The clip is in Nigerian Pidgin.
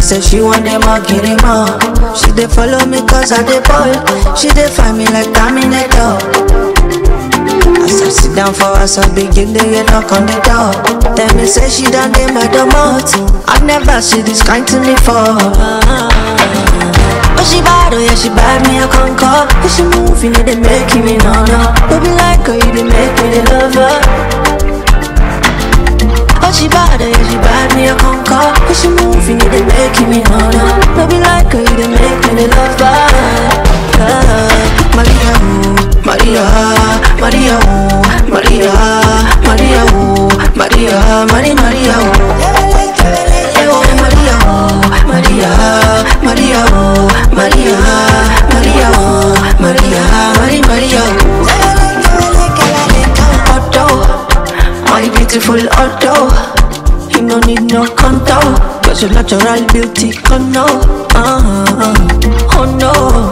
say she want them all, get them all. She dey follow me cause I dey ball. She dey find me like Terminator. As I sit down for us, I begin to get knock on the door. Tell me say she done dey my domot. I never see this kind to me for. Oh she bad, oh yeah she bad, me a conquer. If she move, you know they make me no no. Don't be like her, you dey make me the lover. Oh she bad, oh yeah she bad, me a conquer. If she move, you know they make me no no. Don't be like her, you dey make me the lover. Ah, Maria, ooh, Maria, Maria, ooh, Maria, Maria, ooh, Maria, Maria, Maria, ooh. Oh, Maria, oh, Maria, Maria, oh, Maria, Maria, oh, Maria, Maria, Maria, oh. Otto, my beautiful Otto. You no need no contour, cause your natural beauty can know. Uh, oh no.